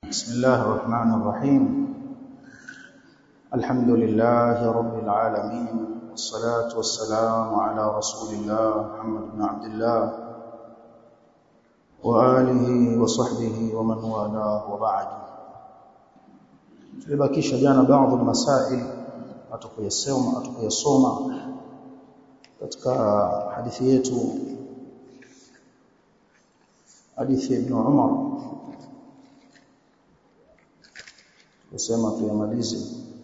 بسم الله الرحمن الرحيم الحمد لله رب العالمين والصلاة والسلام على رسول الله محمد بن عبد الله وآله وصحبه ومن والاه وبعد tulibakisha jana baadhi ya masail atukuyasoma atukuyasoma katika hadithi yetu hadithi ya Ibn Umar kusema tuyamalize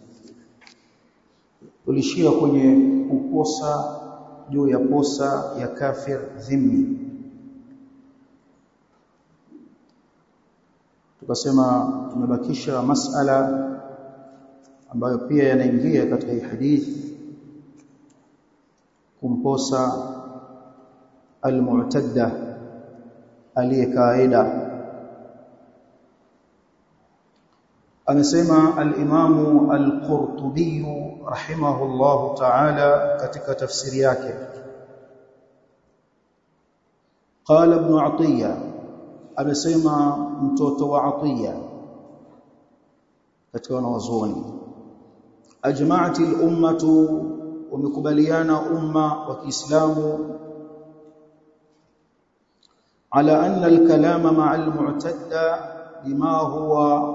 tulishia kwenye kukosa juu ya posa ya kafir dhimmi tukasema tumebakisha masala ambayo pia yanaingia katika hii hadithi kumposa almu'tadda aliyekaida amesema al-Imamu al-Qurtubi rahimahullahu ta'ala katika tafsiri yake qala ibn Atiyya amesema mtoto wa Atiyya katika wanawazuoni ajma'at al-ummatu wamekubaliana umma wa Kiislamu على أن الكلام مع المعتدى بما هو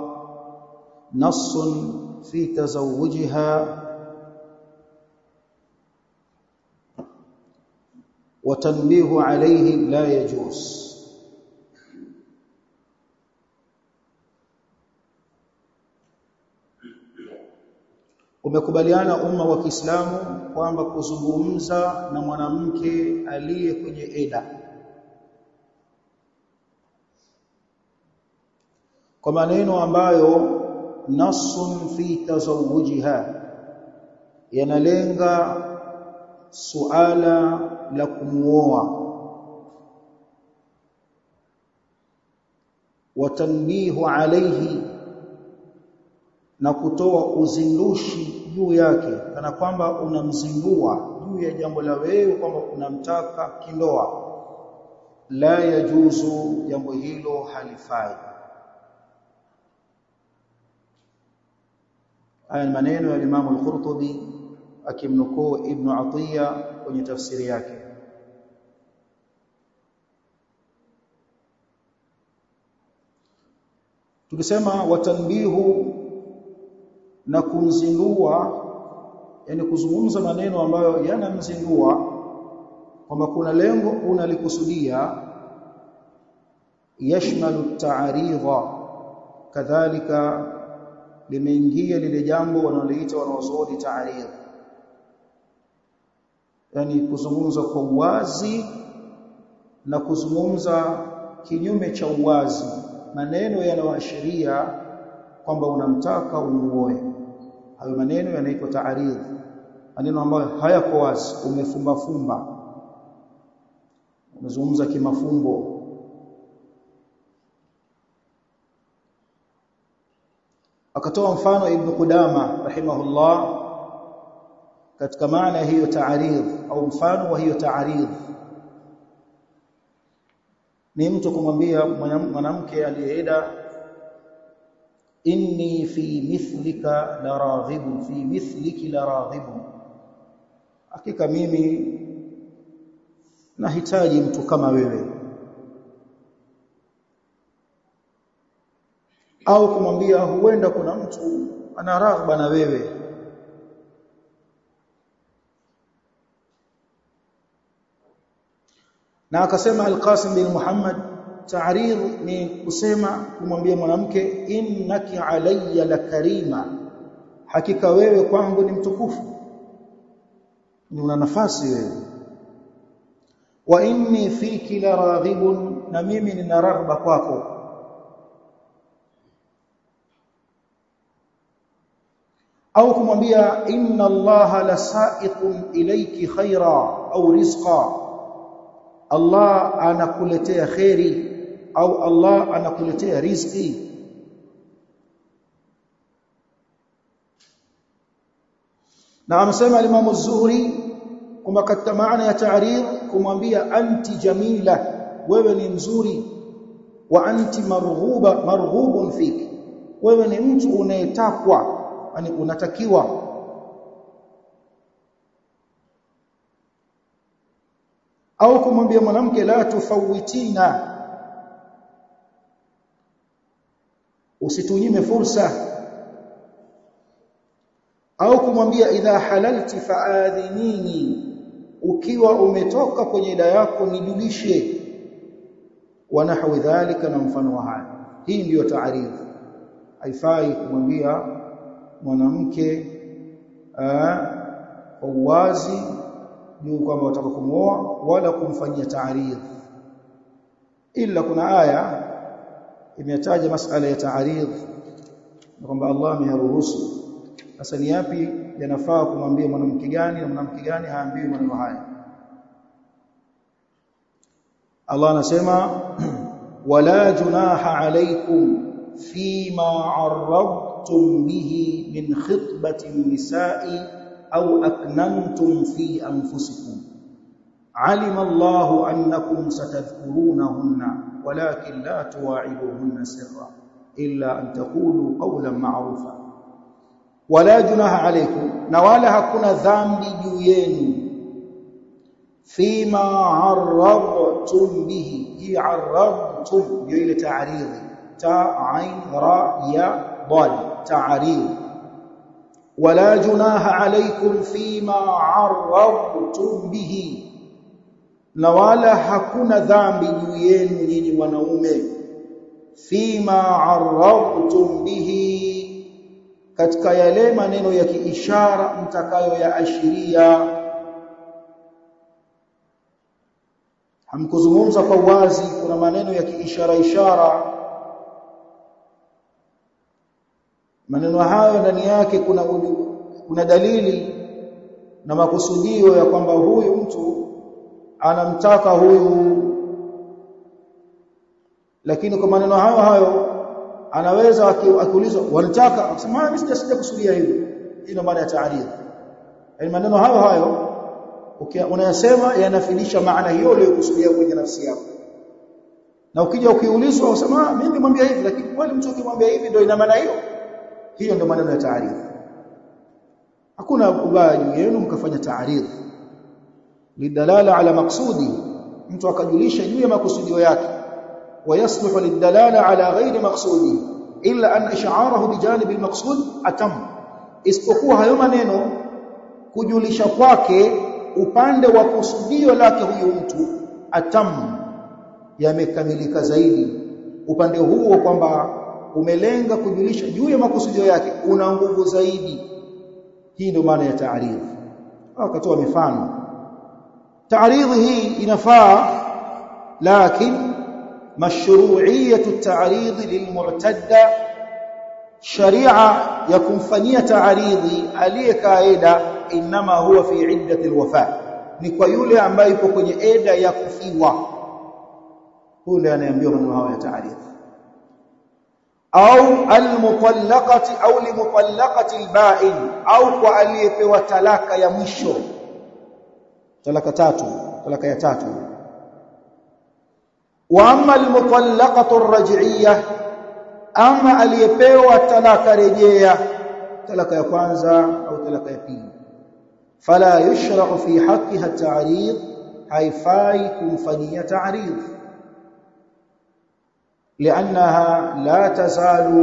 نص في تزوجها وتنبيه عليه لا يجوز umekubaliana umma wa Kiislamu kwamba kuzungumza na mwanamke aliye kwenye eda kwa maneno ambayo nasun fi tazawujiha yanalenga suala la kumuoa watanbihu alayhi na kutoa uzindushi juu yake kana kwamba unamzindua juu ya jambo la wewe kwamba unamtaka kindoa la yajuzu jambo hilo halifai haya ni maneno ya Imam al-Qurtubi akimnukuu Ibn Atiyya kwenye tafsiri yake tukisema watanbihu na kumzindua yani kuzungumza maneno ambayo yanamzindua kwamba kuna lengo unalikusudia yashmalu ta'aridha kadhalika limeingia lile jambo wanaloita wanaozuoni ta'aridh yani kuzungumza kwa uwazi na kuzungumza kinyume cha uwazi maneno yanayoashiria kwamba unamtaka umuoe hayo maneno yanaitwa ta'aridh maneno ambayo hayako wazi umefumba fumba umezungumza kimafumbo akatoa mfano ibn Qudama rahimahullah katika maana hiyo ta'aridh au mfano wa hiyo ta'aridh ni mtu kumwambia mwanamke aliyeeda inni fi mithlika la raghibun fi mithliki la raghibun hakika mimi nahitaji mtu kama wewe au kumwambia huenda kuna mtu ana raghba na wewe na akasema al-Qasim bin Muhammad ta'rid ni kusema kumwambia mwanamke innaki alayya la karima hakika wewe kwangu ni mtukufu ni una nafasi wewe wa inni fiki la raghibun na mimi nina raghba kwako au kumwambia inna allaha lasaiqun ilayki khaira au rizqa Allah anakuletea khairi au Allah anakuletea riziki na amesema Imam Az-Zuhri kwamba katika maana ya ta'rif kumwambia anti jamila wewe ni nzuri wa anti marghuba marghubun fiki wewe ni mtu unayetakwa yani unatakiwa au kumwambia mwanamke la tufawitina usitunyime fursa au kumwambia idha halalti faadhinini ukiwa umetoka kwenye ila yako nijulishe wa nahwi dhalika na mfano wa haya hii ndiyo taarifu haifai kumwambia mwanamke kwa uwazi juu kwamba wataka kumuoa wala kumfanyia taarif ila kuna aya imetaja masala ya taarif na kwamba Allah ameyaruhusu sasa ni yapi yanafaa kumwambia mwanamke gani na mwanamke gani haambiwi maneno haya Allah anasema wala junaha alaykum fima arradtum bihi min khitbati nisa'i au aknantum fi anfusikum alima Allahu annakum satadhkurunahunna walakin la tuwa'iduhunna sirra illa an taqulu qawlan ma'rufa wala junaha alaykum na wala hakuna dhambi juu yenu fima arradtum bihi hi arradtum ndio ile ta'ridi ta ain ra ya dal ta'rid wala junaha alaykum fima arradtum bihi na wala hakuna dhambi juu yenu nyinyi wanaume fima arradtum bihi katika yale maneno ya kiishara mtakayoyaashiria hamkuzungumza kwa wazi kuna maneno ya kiishara ishara maneno hayo ndani yake kuna kuna dalili na makusudio ya kwamba huyu mtu anamtaka huyu lakini kwa maneno hayo hayo anaweza akiulizwa wanataka akisema mimi sijasikia kusudia hivyo hii ndio maana ya taarif yani maneno hayo hayo unayasema yanafidisha maana hiyo uliyokusudia kwenye nafsi yako na ukija ukiulizwa usema mimi nimwambia hivi lakini kweli mtu ukimwambia hivi ndio ina maana hiyo hiyo ndio maneno ya taarif hakuna ubaya juu yenu mkafanya taarif lidalala ala maksudi mtu akajulisha juu ya makusudio yake ويصلح للدلاله على غير مقصود الا ان اشعاره بجانب المقصود atam isipokuwa hayo maneno kujulisha kwake upande wa kusudio lake huyu mtu atam yamekamilika zaidi upande huo kwamba umelenga kujulisha juu ya makusudio yake una nguvu zaidi hii ndio maana ya taarif akatoa mifano taarif hii inafaa lakini مشروعيه التعريض للمعتدى شريعه يكمفanyia تعريضي aliyekaida inma huwa fi iddati alwafa ni kwa yule ambaye yuko kwenye eda ya kufiwa huyo ndiye anayeambiwa maneno hayo ya ta'rif au almutallaqati au limutallaqati alba'in au kwa aliyepewa talaka ya mwisho talaka tatu talaka ya tatu واما المطلقه الرجعيه اما aliyepewa talaka rejea talaka ya kwanza au talaka ya pili fala yushra'u fi haqqiha at-ta'rid haifai kumfanyia ta'rid لانها لا تزال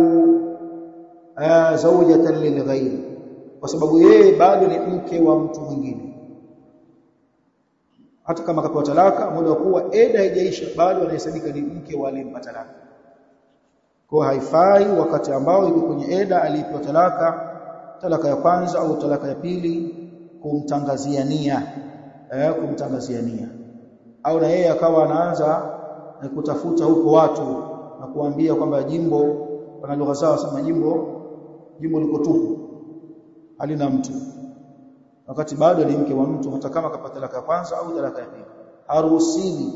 زوجة للغير kwa sababu yeye bado ni mke wa mtu mwingine hata kama akapewa talaka muda wa kuwa eda haijaisha bado anahesabika ni mke wa aliyempa talaka kwa haifai wakati ambao yuko kwenye eda alipewa talaka talaka ya kwanza au talaka ya pili kumtangazia nia eh, kumtangazia nia au na yeye akawa anaanza na kutafuta huko watu na kuambia kwamba jimbo wana lugha zao sema jimbo jimbo liko tupu halina mtu wakati bado ni mke wa mtu hata kama kapata talaka ya kwanza au talaka ya pili haruhusiwi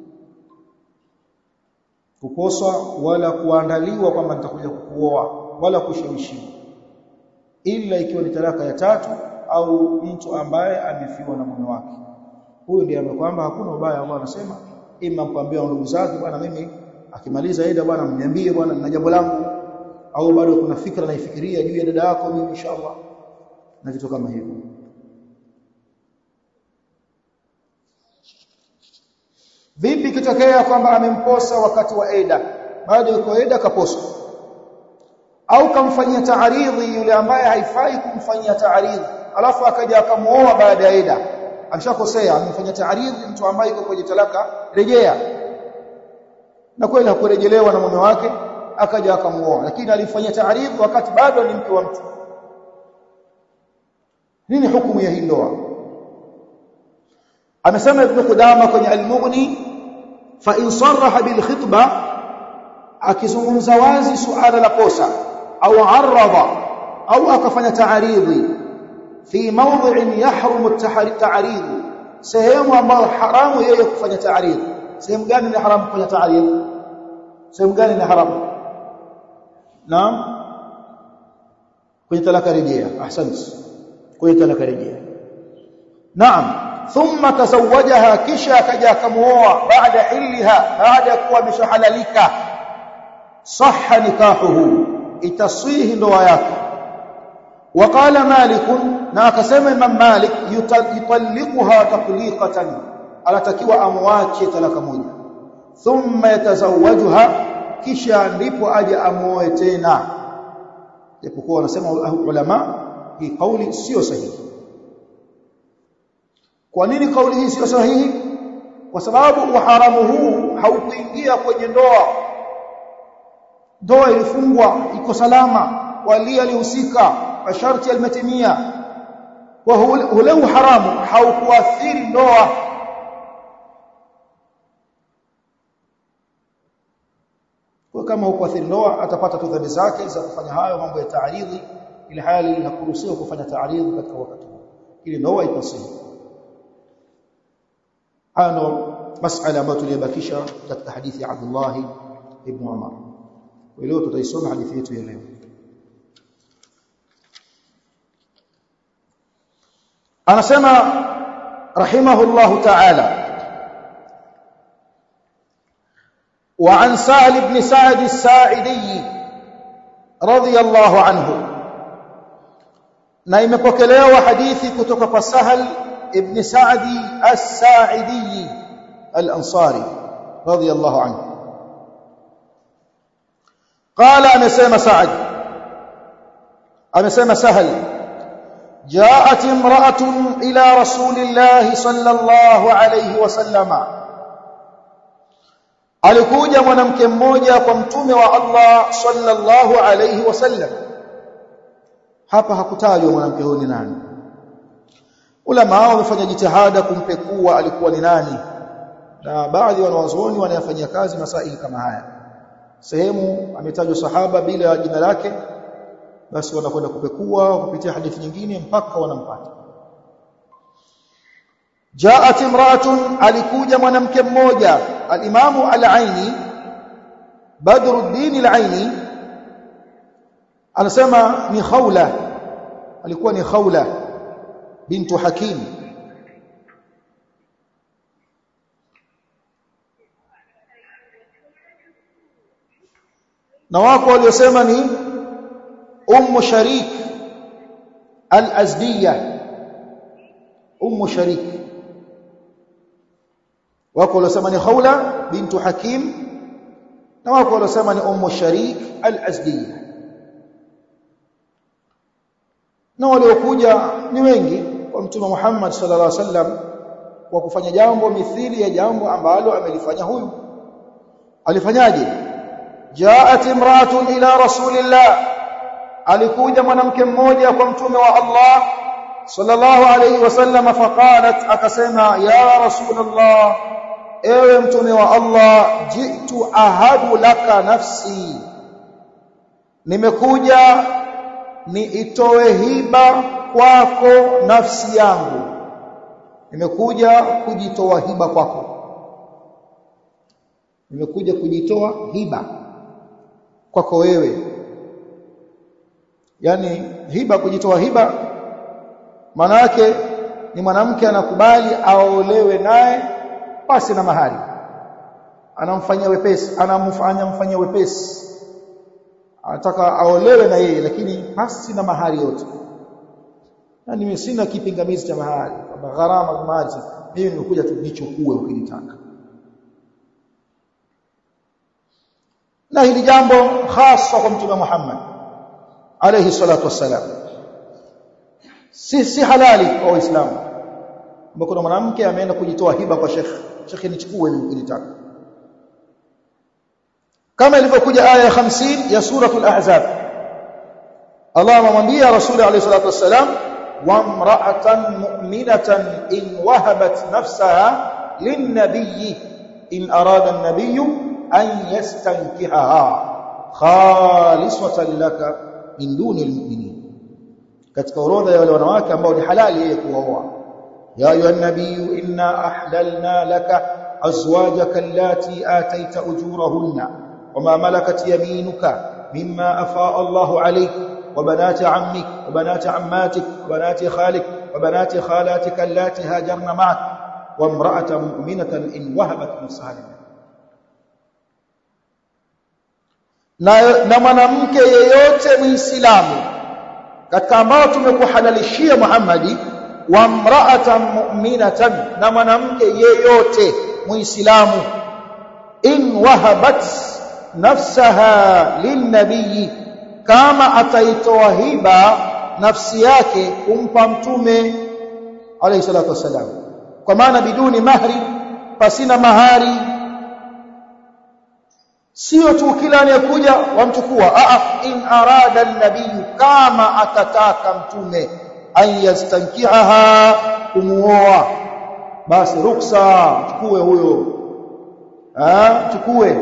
kukoswa wala kuandaliwa kwamba nitakuja kukuoa wala kushawishiwa ila ikiwa ni talaka ya tatu au mtu ambaye amefiwa na mume wake huyu ndiye kwamba hakuna ubaya Allah anasema ima mpambia ndugu zake bwana mimi akimaliza ida bwana mniambie bwana nina jambo langu au bado kuna fikra naifikiria juu ya dada yako mimi inshallah na vitu kama hivyo vipi kitokea kwamba amemposa wakati wa eda bado yuko eda kaposa au kamfanyia taaridhi yule ambaye haifai kumfanyia taaridhi alafu akaja akamuoa baada ya eda ameshakosea amemfanyia taaridhi mtu ambaye yuko kwenye talaka rejea na kweli hakurejelewa na mume wake akaja akamuoa lakini alifanyia taaridhi wakati bado ni mke wa mtu nini hukumu ya hii ndoa amesema ibn Qudama kwenye al-Mughni fa in sarraha bil khitba akizungumza wazi suala la posa au arada au akafanya taaridhi fi mawdhi'in yahrumu at-ta'rid sehemu ambayo haramu yeye kufanya taaridhi sehemu gani ni haramu kufanya taaridhi sehemu gani ni haramu naam kwenye talaka rejea ahsanti kwenye talaka rejea naam thumma tazawajaha kisha akaja akamuoa baada hilha baada ya kuwa ameshahalalika sahha nikahuhu itaswihi ndoa yake وقال مالك na akasema Imam Malik yutalliquha taqliqatan alatakiwa amwache talaka moja thumma yatazawwajuha kisha ndipo aje amuoe tena japokuwa wanasema ulama hii kauli sio sahihi kwa nini kauli hii sio sahihi kwa sababu uharamu huu haukuingia kwenye ndoa ndoa ilifungwa iko salama wali alihusika masharti yalimetimia wa ule uharamu haukuathiri ndoa kwa kama hukuathiri ndoa atapata tu dhambi zake za kufanya hayo mambo ya taaridhi ili hali inakuruhusiwa kufanya taaridhi katika wakati huo ili ndoa ipasike haya ndo masala ambayo tuliyobakisha katika hadithi ya Abdullah ibn Umar leo tutaisoma hadithi yetu ya leo anasema rahimahullah ta'ala وعن سهل بن سعد الساعدي رضي الله عنه na imepokelewa hadithi kutoka kwa Sahal ibn Sa'di as-Sa'idi al-Ansari radiyallahu anhu qala amesema Sa'd amesema Sahal جاءت امرأة إلى رسول الله صلى الله عليه وسلم alikuja mwanamke mmoja kwa mtume wa Allah sallallahu alayhi wasallam hapa hakutajwa mwanamke huyo ni nani ulama wamefanya jitihada kumpekua alikuwa ni nani na baadhi ya wanawazuoni wanayafanyia kazi masaili kama haya sehemu ametajwa sahaba bila jina lake basi wanakwenda kupekua kupitia hadithi nyingine mpaka wanampata jaat imra'atun alikuja mwanamke mmoja al-imamu al-aini badruddin al-aini anasema ni khawla alikuwa ni khawla bintu hakim na wako waliosema ni ummu sharik al-azdiyya ummu sharik wako waliosema ni khawla bintu hakim na wako waliosema ni ummu sharik al-azdiyya na waliokuja ni wengi kwa mtume Muhammad sallallahu alaihi wasallam kwa kufanya jambo mithili ya jambo ambalo amelifanya huyu alifanyaje jaat imra'atun ila rasulillah alikuja mwanamke mmoja kwa mtume wa Allah sallallahu alaihi wasallam faqalat akasema ya rasulullah ewe mtume wa Allah jitu ahabu laka nafsi nimekuja niitoe hiba kwako nafsi yangu nimekuja kujitoa hiba kwako nimekuja kujitoa hiba kwako wewe yani hiba kujitoa hiba maana yake ni mwanamke anakubali aolewe naye pasi na mahari anamfanyia wepesi anamfanya mfanyia wepesi anataka aolewe na yeye lakini pasi na mahari yote na mimi sina kipingamizi cha mahari kwamba gharama za mahari mimi nimekuja tu nichukue ukinitaka na hili jambo hasa kwa mtume Muhammad alayhi salatu wassalam si si halali kwa waislamu kwamba kuna mwanamke ameenda kujitoa hiba kwa shekhi shekhi nichukue mimi ukinitaka kama ilivyokuja aya ya 50 ya suratul ahzab Allah amemwambia Rasul alayhi salatu wassalam wamra'atan mu'minatan in wahabat nafsaha lin-nabiy in arada an-nabiy an yastankihaha khalisatan laka min duni al-mu'minin katika orodha ya wale wanawake ambao ni halali yeye kuwaoa ya ayuha an-nabiy inna ahlalna laka azwajaka allati ataita ujurahunna وما ملكت يمينك مما أفاء الله عليك وبنات عمك وبنات عماتك وبنات خالك وبنات خالاتك اللاتي هاجرن معك وامرأة مؤمنة إن وهبت نفسها لله na, na mwanamke yeyote muislamu katika ambao tumekuhalalishia Muhammadi wa mra'atan mu'minatan na mwanamke yeyote muislamu in wahabat nafsaha linnabii kama ataitoa hiba nafsi yake kumpa mtume alayhi salatu wasalam kwa maana biduni mahri pasina mahari sio tu kila anayekuja wamchukua a in arada an-nabii kama atataka mtume an yastankihaha kumuoa basi ruksa chukue huyo ah chukue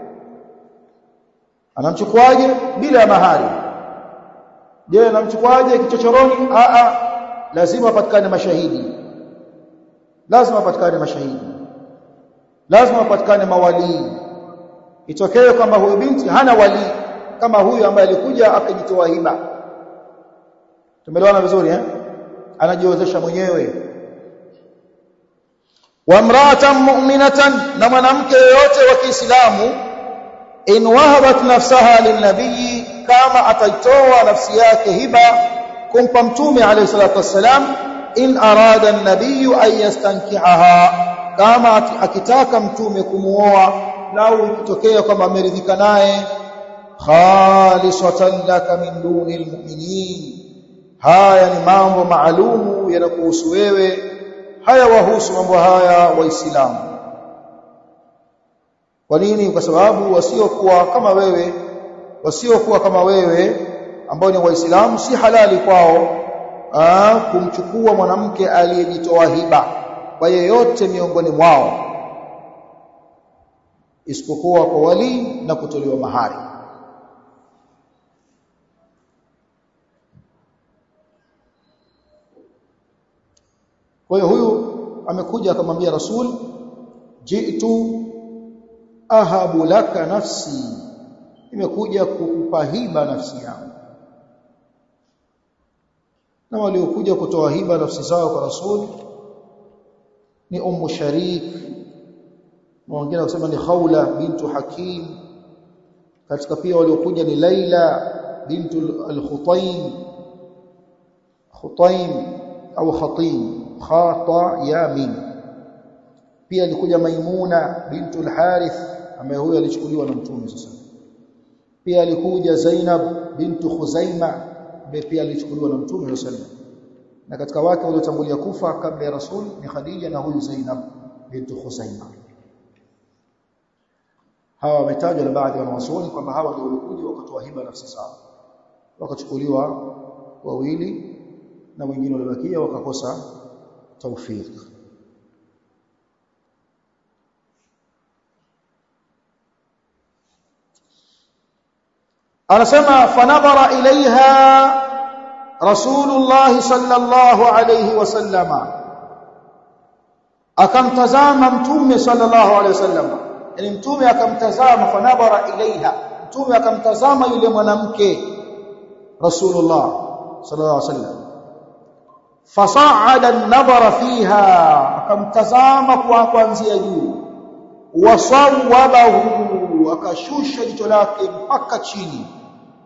anamchukuaje bila ya mahari je anamchukuaje kichochoroni a a lazima apatikane mashahidi lazima apatikane mashahidi lazima apatikane mawalii itokee kwamba huyu binti hana wali kama huyu ambaye alikuja akajitoa hiba tumeelewana vizuri eh anajiozesha mwenyewe wa mra'atan mu'minatan na mwanamke yoyote wa Kiislamu in wahabat nafsaha linabii kama ataitoa nafsi yake hiba kumpa mtume alayhi salatu wassalam in arada an-nabiy an yastankihaha kama akitaka mtume kumuoa lau ikitokea kwamba ameridhika naye khalisatan laka min duni almu'minin haya ni mambo maalumu yanakuhusu wewe haya wahusu mambo haya waislamu kwa nini kwa sababu wasiokuwa kama wewe wasiokuwa kama wewe ambao ni waislamu si halali kwao aa, kumchukua mwanamke aliyejitoa hiba kwa yeyote miongoni mwao isipokuwa kwa wali na kutolewa mahari kwa hiyo huyu amekuja akamwambia rasul jitu ahabu laka nafsi imekuja kukupa hiba nafsi yangu na waliokuja kutoa hiba nafsi zao kwa rasul ni ummu sharik mwingine kusema ni khawla bintu hakim katika pia waliokuja ni laila bintu al-khutaym khutaym au khatim khata ya mim pia alikuja maimuna bintu al-harith ambaye huyo alichukuliwa na mtume sasa pia alikuja zainab bintu khuzaima ambaye pia alichukuliwa na mtume sallallahu na katika wake waliotangulia kufa kabla ya rasul ni khadija na huyu zainab bintu khuzaima hawa wametajwa na baadhi ya wanawazuoni kwamba hawa ndio walikuja wakatoa hiba nafsi zao wakachukuliwa wawili na wengine waliobakia wakakosa tawfik anasema fanadhara ilaiha rasulullah sallallahu alayhi wasallama akamtazama mtume sallallahu alayhi wasallama yani mtume akamtazama fanadhara ilaiha mtume akamtazama yule mwanamke rasulullah sallallahu alaihi wasallam fasa'ada an-nadhara fiha akamtazama kwa kuanzia juu wasawabahu akashusha jicho lake mpaka chini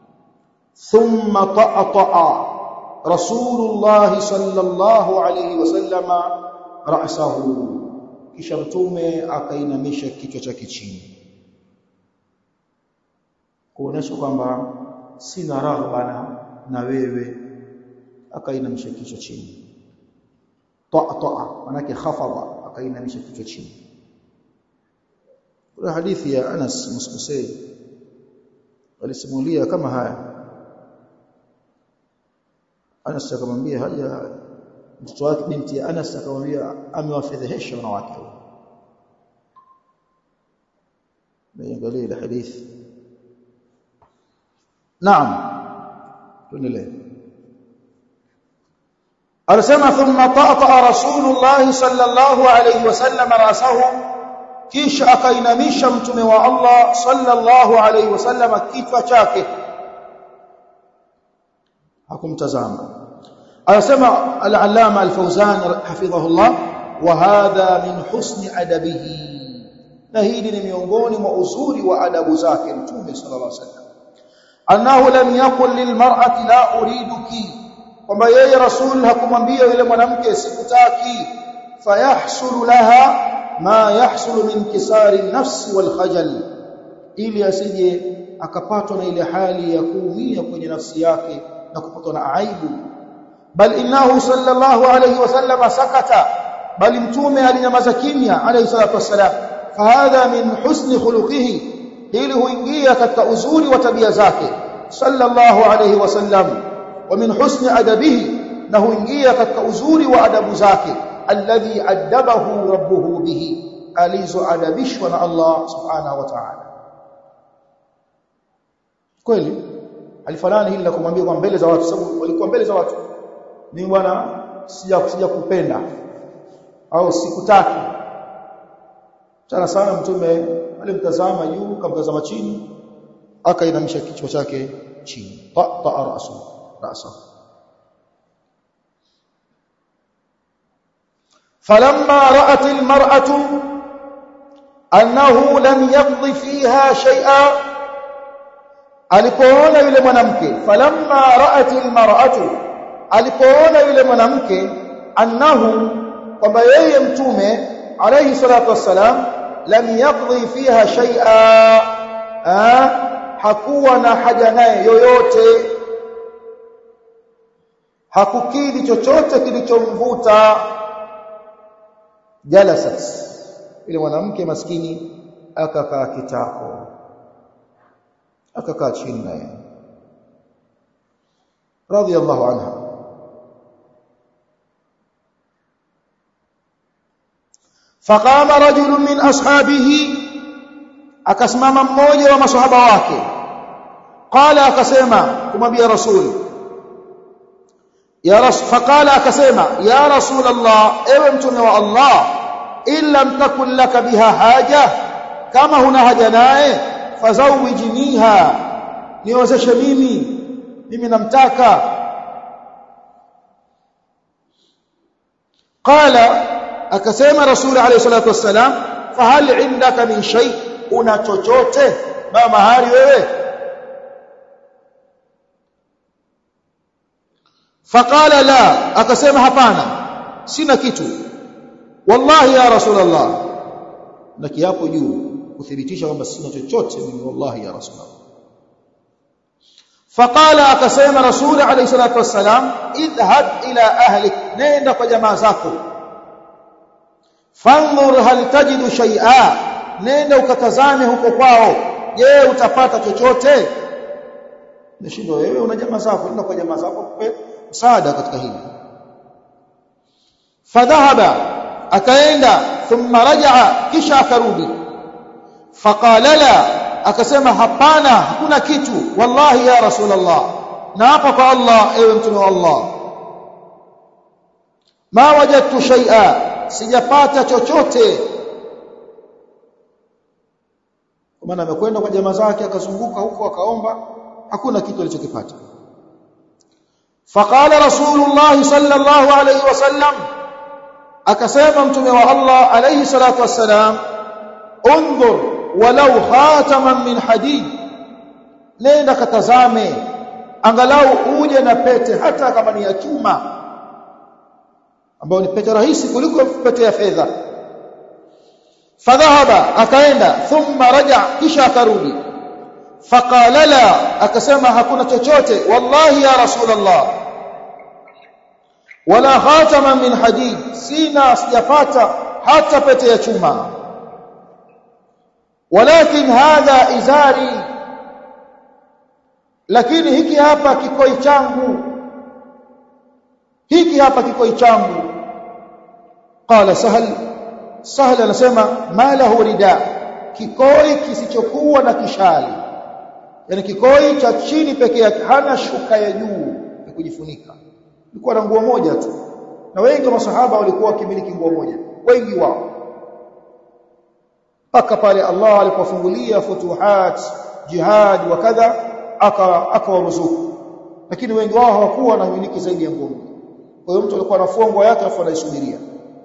thumma ta'ata rasulullah sallallahu alayhi wasallama ra'sahu kisha mtume akainamisha kichwa chake chini kuonesha kwamba sina raghba na, na wewe akainamisha kichwa chini ta'ata manake khafadha akainamisha kichwa chini kuna hadithi ya Anas Muskusei alisimulia kama haya Anas akamwambia haja mtoto wake binti ya Anas akamwambia amewafedhehesha wanawake niangalie ile hadithi Naam tuendelee Alisema thumma ta'ata Rasulullah sallallahu alayhi wasallam rasahu kisha akainamisha mtume wa Allah sallallahu alayhi wasallam kichwa chake hakumtazama anasema al-allama al-fawzan hafidhahullah wa hadha min husni adabihi na hili ni miongoni mwa uzuri wa adabu zake mtume sallallahu alayhi wasallam annahu lam yaqul lilmar'ati la uriduki kwamba yeye rasul hakumwambia yule mwanamke sikutaki fayahsulu laha ma yahsulu min kisari nafsi wal khajal ili asije akapatwa na ile hali ya kuumia kwenye nafsi yake na kupatwa na aibu bal innahu sallallahu alayhi wasallam sakata bali mtume alinyamaza kimya alayhi salatu wassalam fahadha min husni khuluqihi ili huingia katika uzuri wa tabia zake sallallahu alayhi wasallam wa min husni adabihi na huingia katika uzuri wa adabu zake alladhi adabahu rabbuhu bihi alizoadabishwa na Allah subhanahu wa ta'ala kweli alifanana hili la kumwambia kwa mbele za watu sababu walikuwa mbele za watu ni bwana sija sija kupenda au sikutaki sana sana mtume alimtazama juu kamtazama chini akainamisha kichwa chake chini ta ta rasu rasa فلما رأت المرأة أنه لم يقضي فيها شيئا alipoona yule mwanamke falamma ra'at almar'atu alipoona yule mwanamke annahu kwamba yeye mtume alayhi salatu wassalam lam yaqdi fiha shay'a hakuwa na haja naye yoyote hakukidhi chochote kilichomvuta jalasat ile mwanamke maskini akakaa kitako akakaa chini naye radiyallahu anha فقام رجل من اصحابه akasimama mmoja wa maswahaba wake qala akasema kumwambia rasul ya rasul faqala akasema ya rasul allah ewe mtume wa allah illa mtakun laka biha haja kama huna haja naye fazawijniha niozeshe mimi mimi namtaka qala akasema rasul alayhi salatu wassalam fahal indaka min shay una chochote na mahali wewe faqala la akasema hapana sina kitu wallahi ya rasul allah na kiapo juu kuthibitisha kwamba sina chochote mimi wallahi ya rasulullah faqala akasema rasul alayhi salatu wassalam idhhab ila ahlik nenda kwa jamaa zako fanzur hal tajidu shay'a nenda ukatazame huko kwao je utapata chochote nashindwa wewe una jamaa zako nenda kwa jamaa zako kupe msaada katika hili fadhahaba akaenda thumma rajaa kisha akarudi faqala la akasema hapana hakuna kitu wallahi ya rasulullah na hapa kwa Allah ewe mtume wa Allah ma wajadtu shay'a sijapata chochote kwa maana amekwenda kwa jamaa zake akazunguka huko akaomba hakuna kitu alichokipata faqala rasulullah sallallahu alayhi wasallam akasema mtume wa Allah alayhi salatu wassalam انظر walau khataman min hadid nenda katazame angalau uje na pete hata kama ni ya chuma ambayo ni pete rahisi kuliko pete ya fedha fadhahaba akaenda thumma raja kisha akarudi faqala la akasema hakuna chochote wallahi ya rasulullah wala khatama min hadid sina sijapata hata pete ya chuma walakin hadha izari lakini hiki hapa kikoi changu hiki hapa kikoi changu qala sahal sahal anasema ma lahu rida kikoi kisichokuwa na kishali yani kikoi cha chini peke yake hana shuka ya juu ya kujifunika ilikuwa na nguo moja tu na wengi wa masahaba walikuwa wakimiliki nguo moja wengi wao mpaka pale Allah alipofungulia futuhat jihad wa kadha akawaruzuku lakini wengi wao hawakuwa na miliki zaidi ya nguo moja kwa hiyo mtu alikuwa anafua nguo yake afu anaisubiria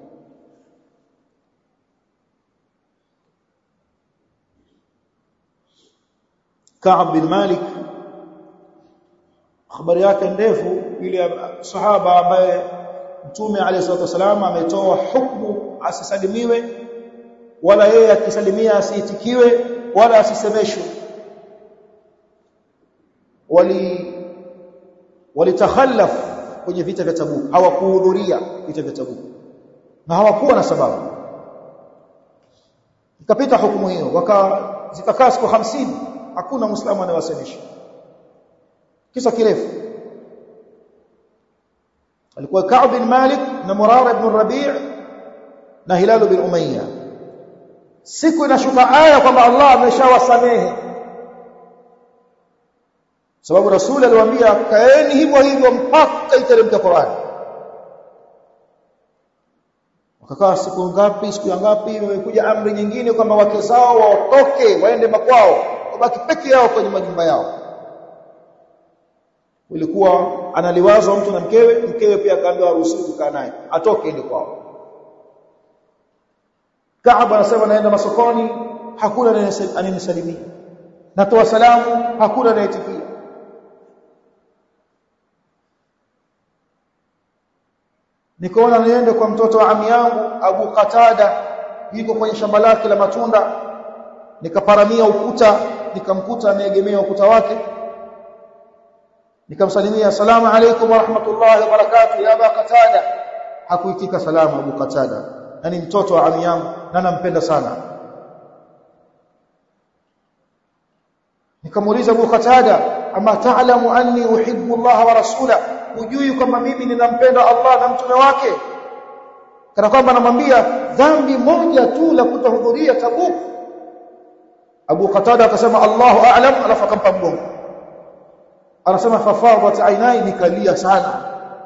Ka'b bin Malik habari yake ndefu ile sahaba ambaye Mtume alayhi salatu wasallam ametoa hukumu asisalimiwe wala yeye akisalimia asiitikiwe wala asisemeshwe wali walitakhallaf kwenye vita vya Tabuk hawakuhudhuria vita vya Tabuk na hawakuwa na sababu ikapita hukumu hiyo waka zikakaa siku 50 hakuna muislamu anayewasemesha kisa kirefu alikuwa Ka'b bin Malik na Murara ibn Rabi' na Hilal bin Umayya siku inashuka aya kwamba Allah ameshawasamehe sababu rasuli aliwaambia kaeni hivyo hivyo mpaka iteremke Qur'an wakakaa siku ngapi siku ya ngapi imekuja amri nyingine kwamba wake zao waotoke waende makwao wabaki peke yao kwenye majumba yao ilikuwa analiwazwa mtu na mkewe mkewe pia akaambiwa haruhusiwi kukaa naye atoke ende kwao Kaab anasema naenda masokoni hakuna anayenisalimia natoa salamu hakuna anayetikia nikaona niende kwa mtoto wa ami yangu Abu Qatada yuko kwenye shamba lake la matunda nikaparamia ukuta nikamkuta ameegemea ukuta wake nikamsalimia asalamu alaykum wa rahmatullahi wa barakatuh ya Abu Qatada hakuitika salamu Abu Qatada na ni mtoto wa ami yangu na nampenda sana nikamuuliza Abu Qatada ama ta'lamu anni uhibbu Allah wa rasula hujui kwamba mimi ninampenda Allah na mtume wake kana kwamba anamwambia dhambi moja tu la kutohudhuria Tabuk Abu Qatada akasema Allahu a'lam alafu akampa mgongo anasema fafadat ainai nikalia sana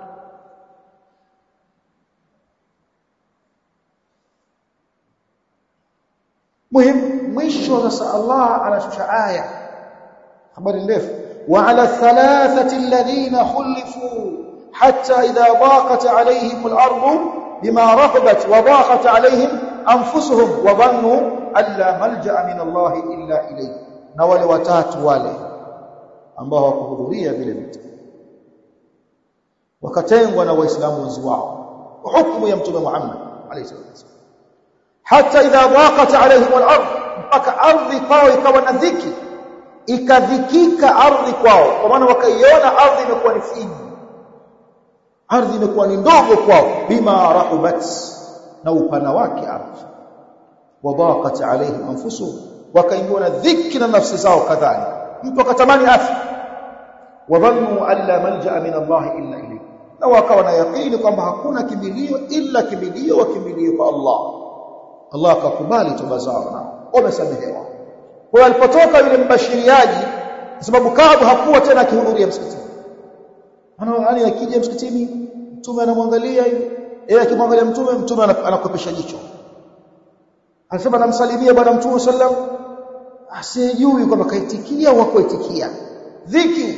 muhim mwisho sasa Allah anashusha aya habari ndefu wa ala thalathati alladhina khulifu hatta idha daqat alayhim al-ardu bima rahabat wa daqat alayhim anfusuhum wa dhannu alla malja'a min Allah illa ilayhi na wale watatu wale ambao hawakuhudhuria vile vita wakatengwa na waislamu wenzi wao hukumu ya mtume Muhammad alayhi wasallam hata idha daqat alayhim al-ard mpaka ardhi kwao ikawa na dhiki ikadhikika ardhi kwao kwa maana wakaiona ardhi imekuwa ni finyi ardhi imekuwa ni ndogo kwao bima rahubat na upana wake ardhi wadaqat alayhim anfusuhum wakaingiwa na dhiki na nafsi zao kadhalika mtu akatamani afya wadhannu alla malja'a min Allah illa ilayhi na wakawa na yaqini kwamba hakuna kimbilio illa kimbilio wa kimbilio kwa Allah Allah akakubali toba zao na wamesamehewa kwa alipotoka yule mbashiriaji kwa sababu Kaabu hakuwa tena akihudhuria msikitini ana yani akija msikitini mtume anamwangalia yeye akimwangalia mtume mtume anakopesha jicho anasema namsalimia bwana mtume sallam asijui kwamba kaitikia au hakuitikia dhiki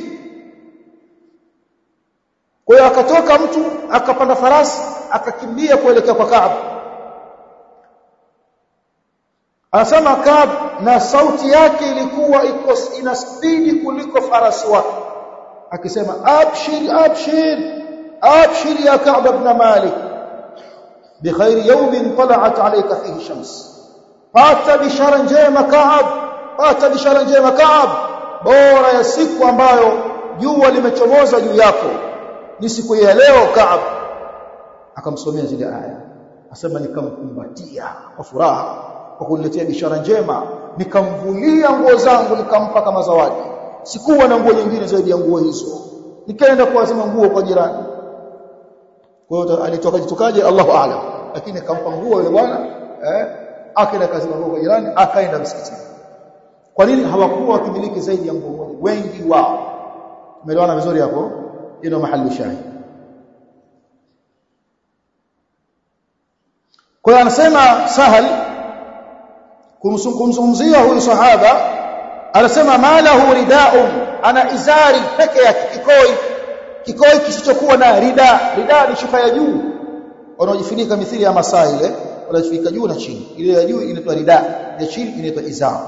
kwa hiyo akatoka mtu akapanda farasi akakimbia kuelekea kwa Kaab anasema Kaab na sauti yake ilikuwa iko ina spidi kuliko farasi wake akisema abshir abshir abshir ya Ka'b ibn Malik بخير يوم طلعت عليك فيه الشمس pata bishara njema Ka'b pata bishara njema Ka'b bora ya siku ambayo jua limechomoza juu yako ni siku ya leo Ka'b akamsomea zile aya asema nikamkumbatia kwa furaha kwa kuniletea bishara njema nikamvulia nguo zangu nikampa kama zawadi sikuwa na nguo nyingine zaidi ya nguo hizo nikaenda kuazima nguo kwa jirani kwa hiyo alitoka jitokaje Allahu aalam lakini akampa nguo yule bwana eh akaenda kazi nguo kwa jirani akaenda msikitini kwa nini hawakuwa wakimiliki zaidi ya nguo moja wengi wao umeelewana vizuri hapo ndio mahali shahidi kwa hiyo anasema sahal kumzungumzia huyu sahaba anasema malahu ridaun ana izari peke yake kikoi kikoi kisichokuwa na rida rida ni shuka ya juu wanaojifunika mithili ya masaa ile wanajifunika juu na chini ile ya juu inaitwa rida ya chini inaitwa izar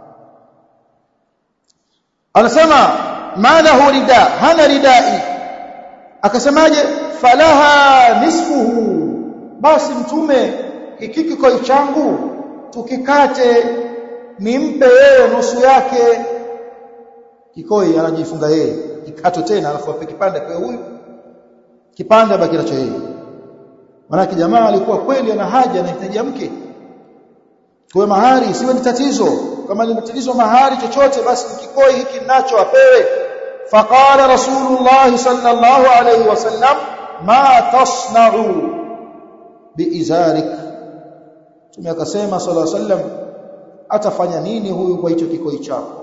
anasema malahu rida hana ridai akasemaje falaha nisfuhu basi mtume hiki kikoi changu tukikate nimpe yeye nusu yake kikoi anajifunga yeye kikato tena alafu ape kipande kwa huyu kipande baki nacho yeye maana jamaa alikuwa kweli ana haja anahitaji mke kwa mahari siwe ni tatizo kama ni tatizo mahari chochote basi kikoi hiki nacho apewe faqala rasulullah sallallahu alayhi wasallam ma tasna'u biizarik tume akasema sallallahu alayhi wasallam atafanya nini huyu kwa hicho kikoi chako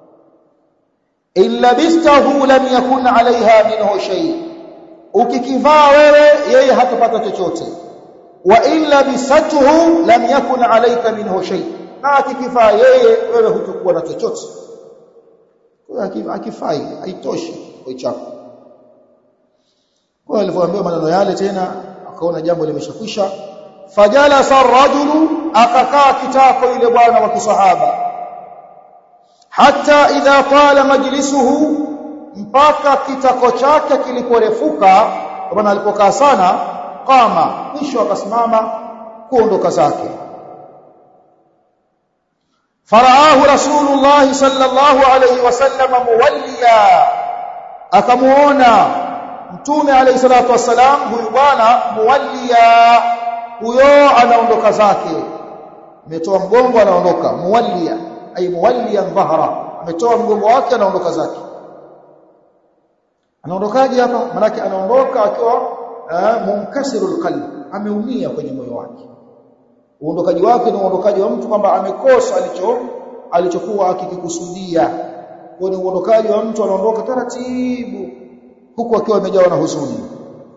illa bistahu lam yakun alaiha minhu shay ukikivaa wewe yeye hatapata chochote wa illa bisatuhu lam yakun alayka minhu shay na akikivaa yeye wewe hutakuwa na chochote kwa akifai haitoshi kikoi chako kwa alivyoambiwa maneno yale tena akaona jambo limeshakwisha fajalasa ar-rajulu akakaa kitako ile bwana wa kisahaba hata idha tala majlisuhu mpaka kitako chake kiliporefuka bwana alipokaa sana kama mwisho akasimama kuondoka zake faraahu rasulullah sallallahu alayhi wasallam muwalliya akamuona mtume alayhi salatu wasalam huyu bwana muwalliya huyo anaondoka zake ametoa mgongo anaondoka muwalliya ay muwalliyan dhahra ametoa mgongo wake anaondoka zake anaondokaje hapa manake anaondoka akiwa munkasirul qalb ameumia kwenye moyo wake uondokaji wake ni uondokaji wa mtu kwamba amekosa alicho alichokuwa akikikusudia kwa ni uondokaji wa mtu anaondoka taratibu huku akiwa amejawa na huzuni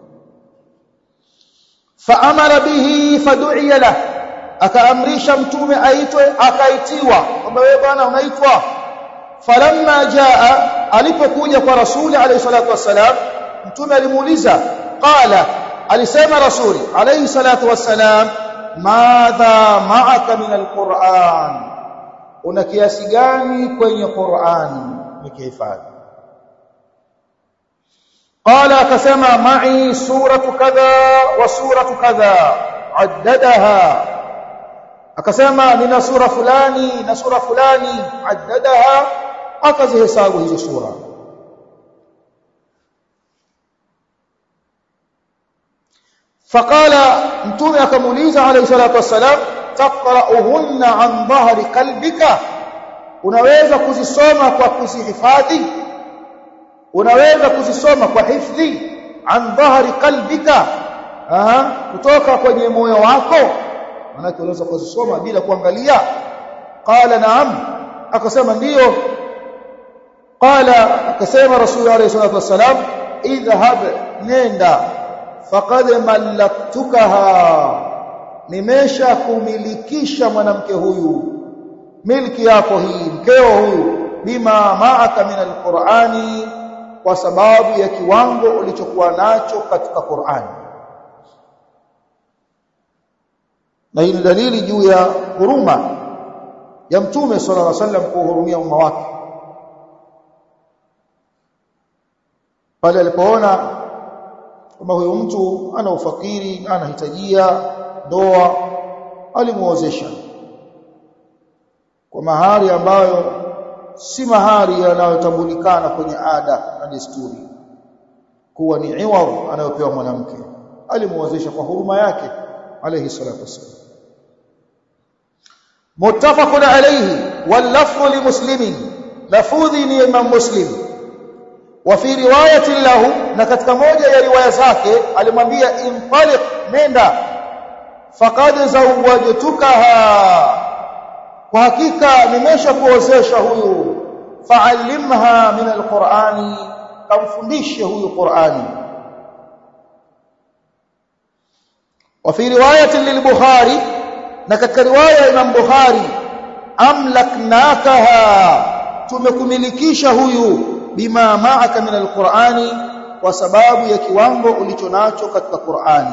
faamara bihi fadu'iya lahu akaamrisha mtume aitwe akaitiwa kwamba wewe bwana unaitwa falamma jaa alipokuja kwa rasuli alayhi salatu wassalam mtume alimuuliza qala alisema rasuli alayhi salatu wassalam madha ma'aka min alquran una kiasi gani kwenye qurani nikihifadhi qala akasema ma'i suratu kadha wa suratu kadha addadaha akasema nina sura fulani na sura fulani addadaha akazihesabu hizo sura faqala mtume akamuuliza alayhi salatu wassalam taqra'uhunna an dhahri qalbika unaweza kuzisoma kwa kuzihifadhi unaweza kuzisoma kwa hifdhi an dhahri qalbika aha kutoka kwenye moyo wako manake unaweza kuzisoma bila kuangalia qala naam akasema ndiyo qala akasema rasul alayhi salatu wasalam idhhab nenda faqad mallaktukaha nimesha kumilikisha mwanamke huyu milki yako hii mkeo huyu bima ma'aka min alqur'ani kwa sababu ya kiwango ulichokuwa nacho katika Qur'ani na hii ni dalili juu ya huruma ya mtume sallallahu alaihi wasallam kuhurumia umma wake pale alipoona kwamba huyo mtu ana ufakiri anahitajia ndoa alimuozesha kwa mahari ambayo si mahari yanayotambulikana kwenye ada na desturi kuwa ni iwadh anayopewa mwanamke alimuozesha kwa huruma yake alayhi salatu wasallam muttafaqun alayhi wal lafdhu li muslimin lafudhi ni imam muslim wa fi riwayati lahu na katika moja ya riwaya zake alimwambia intaliq nenda faqad zawwajtukaha kwa hakika nimeshakuozesha huyu fa'allimha min alqur'ani kamfundishe huyu qur'ani wa fi riwayati lilbukhari na katika riwaya ya Imam Bukhari amlaknakaha tumekumilikisha huyu bima ma'aka min alqur'ani kwa sababu ya kiwango ulichonacho katika Qur'ani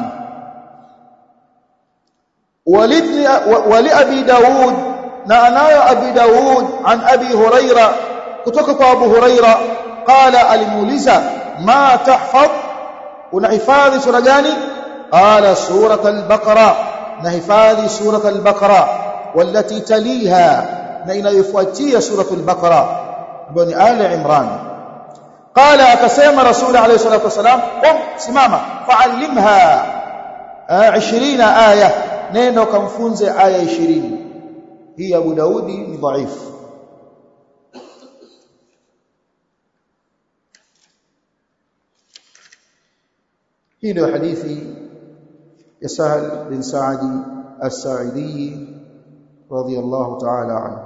walibni wali abi daud na anayo abi daud an abi huraira kutoka kwa abu huraira qala alimuuliza ma tahfadh unahifadhi sura gani qala surat al-baqara nahifadhi surat al-baqara والتي تليها na inayofuatia suratul baqara ambayo ni ali imran qala akasema rasul alayhi salatu wasalam qum simama fa'allimha 20 aya neno kamfunze aya 20 hii abu daudi ni dhaifu hii ndio hadithi ya sahal bin saadi as-sa'idi radiyallahu ta'ala anhu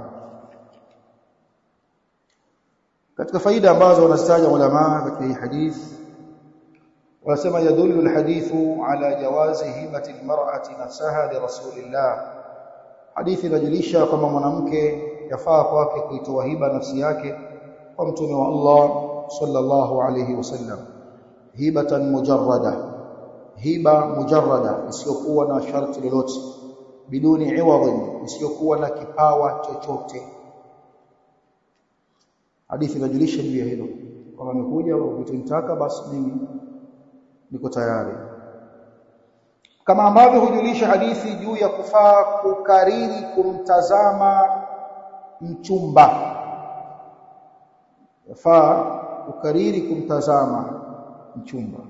katika faida ambazo wanazitaja ulama katika hii hadith wanasema yadullu alhadithu ala jawazi hibati almar'ati nafsaha li rasulillah hadithi inajulisha kwamba mwanamke yafaa kwake kuitoa hiba nafsi yake kwa mtume wa Allah sallallahu alayhi wasallam hibatan mujarrada hiba mujarrada isiyokuwa na sharti lolote biduni iwadhin isiyokuwa na kipawa chochote hadithi inajulisha juu ya hilo kama amekuja ukitaka basi mimi niko tayari kama ambavyo hujulisha hadithi juu ya kufaa kukariri kumtazama mchumba yafaa kukariri kumtazama mchumba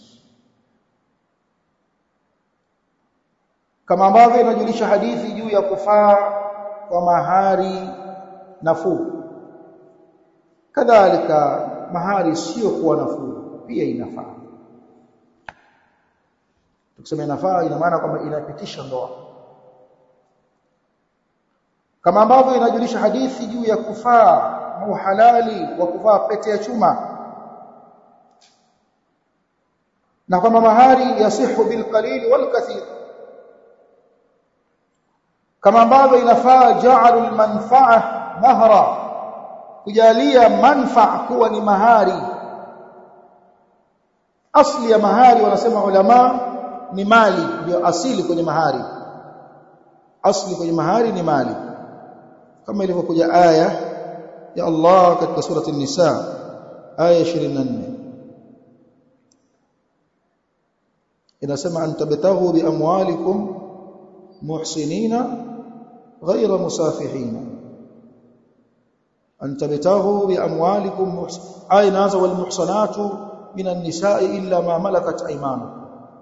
kama ambavyo inajulisha hadithi juu ya kufaa kwa mahari nafuu kadhalika mahari sio kuwa nafuu pia inafaa tukisema inafaa ina maana kwamba inapitisha ndoa kama ambavyo inajulisha hadithi juu ya kufaa na uhalali wa kuvaa pete ya chuma na kwamba mahari yasihu bil qalil wal kathir kama ambavyo inafaa ja'alu al manfa'a mahra kujalia manfa kuwa ni mahari asli ya mahari wanasema ulama ni mali ndio asili kwenye mahari asli kwenye mahari ni mali kama ilivyokuja aya ya Allah katika surati an-nisa aya 24 inasema antabtaghu bi amwalikum muhsinina ghayra musafihina أن تبتغوا بأموالكم محسن آية نازل والمحصنات من النساء إلا ما ملكت أيمانكم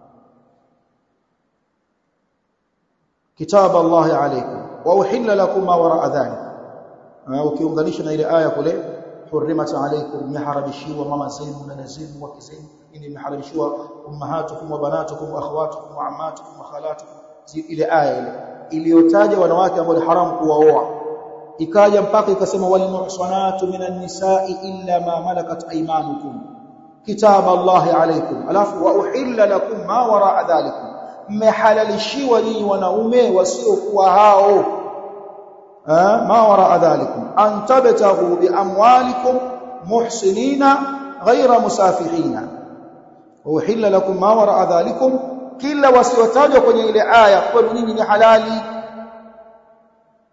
كتاب الله عليكم وأحل لكم ما وراء ذلك ukiunganisha na ile aya kule hurrimat alaykum miharamishiwa mama zenu na zenu wake zenu ini miharamishiwa ummahatukum wa banatukum wa akhawatukum wa ammatukum wa khalatukum ile aya ile iliyotaja wanawake ambao ni haramu kuwaoa ikaja mpaka ikasema wal muhsanatu minan nisa'i illa ma malakat aymanukum kitab Allah alaykum alafu wa uhilla lakum ma wara'a dhalikum mmehalalishiwa nyinyi wanaume wasiokuwa hao ma wara'a dhalikum an tabtaghu bi amwalikum muhsinina ghayra musafihina wa uhilla lakum ma wara'a dhalikum kila wasiotajwa kwenye ile aya kwa nyinyi ni halali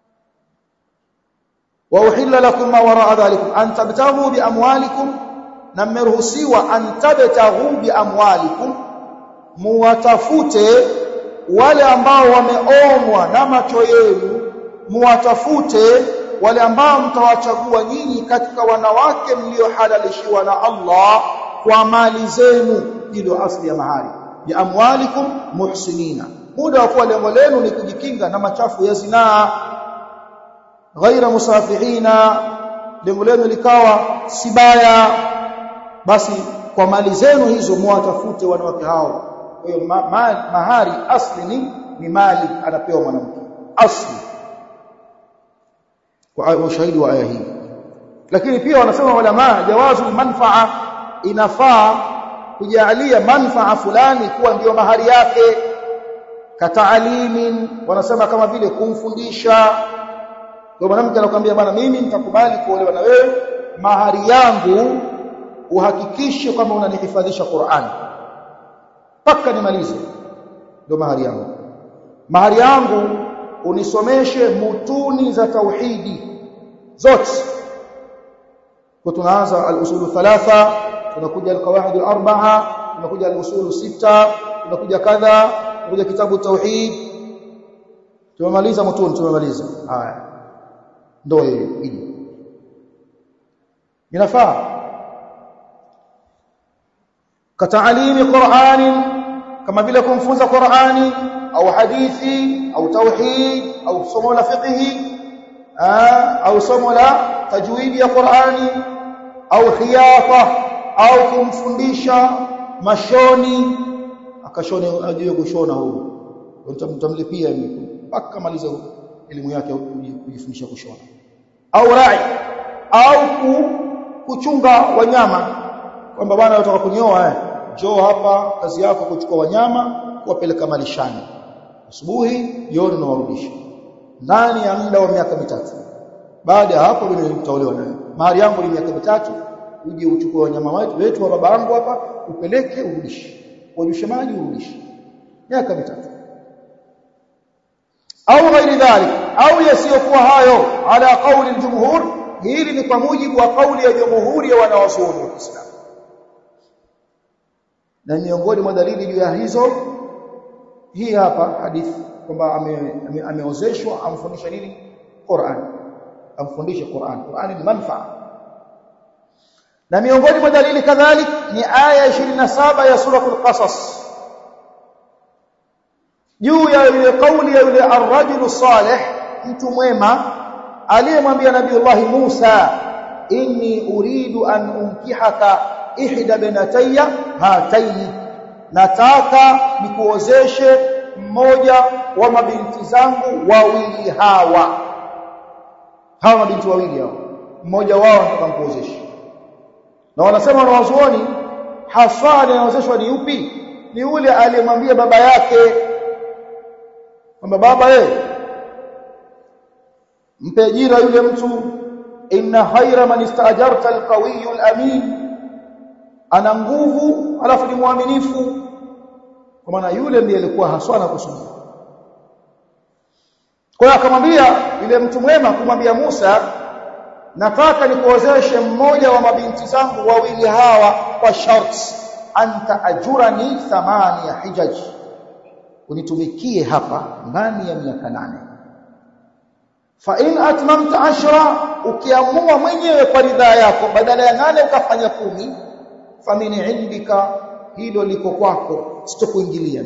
وأحل لكم ما وراء ذلكم أن تبتغوا بأموالكم na mmeruhusiwa antabtaghu bi amwalikum muwatafute wale ambao wameomwa na macho yenu muwatafute wale ambao mtawachagua nyinyi katika wanawake mliohalalishiwa na Allah kwa mali zenu hilo asli ya mahari ya amwalikum muhsinina muda wa kuwa lengo lenu ni kujikinga na machafu ya zinaa ghaira musafihina lengo lenu likawa si baya basi kwa mali zenu hizo muwatafute wanawake hao kwa hiyo ma, ma, mahari asli ni, ni mali anapewa mwanamke asli kwa ushahidi wa aya hii lakini pia wanasema ulama jawazu manfaa inafaa kujalia manfaa fulani kuwa ndiyo mahari yake kataalimin wanasema kama vile kumfundisha kwa mwanamke anakuambia bwana mimi nitakubali kuolewa na wewe mahari yangu uhakikishe kwamba unanihifadhisha Qur'an mpaka nimalize ndio mahari yangu mahari yangu unisomeshe mutuni za tauhidi zote kwa tunaanza al-usul thalatha tunakuja al-qawaid al-arba'a tunakuja al-usul sita tunakuja kadha tunakuja kitabu tauhid tumemaliza mutuni tumemaliza haya ndio hiyo inafaa kataalimi Qur'ani kama vile kumfunza Qur'ani au hadithi au tauhid au somo la fiqh au somo la tajwidi ya Qur'ani au khiyafa au kumfundisha mashoni akashone ajue kushona huyo utamlipia mpaka maliza elimu yake kujifundisha kushona au rai au kuchunga wanyama kwamba bwana unataka kunyoa eh njoo hapa kazi yako kuchukua wanyama kuwapeleka malishani asubuhi jioni unawarudisha ndani ya muda wa miaka mitatu baada ya hapo mimi nitaolewa naye mahari yangu ni miaka mitatu uje uchukue wanyama wetu wetu wa baba yangu hapa upeleke urudishe wajushe maji urudishe miaka mitatu au ghairi dhalik au yasiyokuwa hayo ala kauli aljumhur hili ni kwa mujibu wa kauli ya jumhuri ya wanawazuoni wa Kiislamu na miongoni mwa dalili juu ya hizo hii hapa hadithi kwamba ameozeshwa ame, ame amfundisha nini Qur'an amfundishe Qur'an Qur'an ni manfaa na miongoni mwa dalili kadhalik ni aya 27 ya suratul qasas juu ya ile kauli ya yule ar-rajulu salih mtu mwema aliyemwambia nabiiullah Musa inni uridu an unkihaka ihda binatayya hataini nataka nikuozeshe mmoja wa mabinti zangu wawili hawa hawa mabinti wawili hao mmoja wao nataka nikuozeshe na wanasema wanawazuoni haswa anaozeshwa ni yupi ni yule aliyemwambia baba yake kwamba baba yeye mpe ajira yule mtu inna khaira man istaajarta alqawiyyu alamin ana nguvu alafu ni mwaminifu kwa maana yule ndiye alikuwa haswa na kusudia kwa hiyo akamwambia yule mtu mwema kumwambia Musa nataka nikuozeshe mmoja wa mabinti zangu wawili hawa kwa sharti anta ajurani thamani ya hijaj unitumikie hapa ndani ya miaka nane fa in atmamta ashra ukiamua mwenyewe kwa ridhaa yako badala ya nane ukafanya kumi famini indika hilo liko kwako sitokuingilia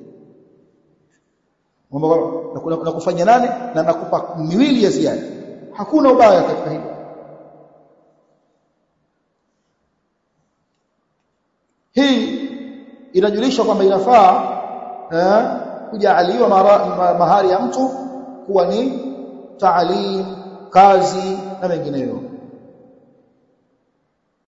mambo na kufanya nane na nakupa miwili ya ziada hakuna ubaya katika hilo hii inajulisha kwamba inafaa eh, kujaaliwa mahari ya mtu kuwa ni taalim kazi na mengineyo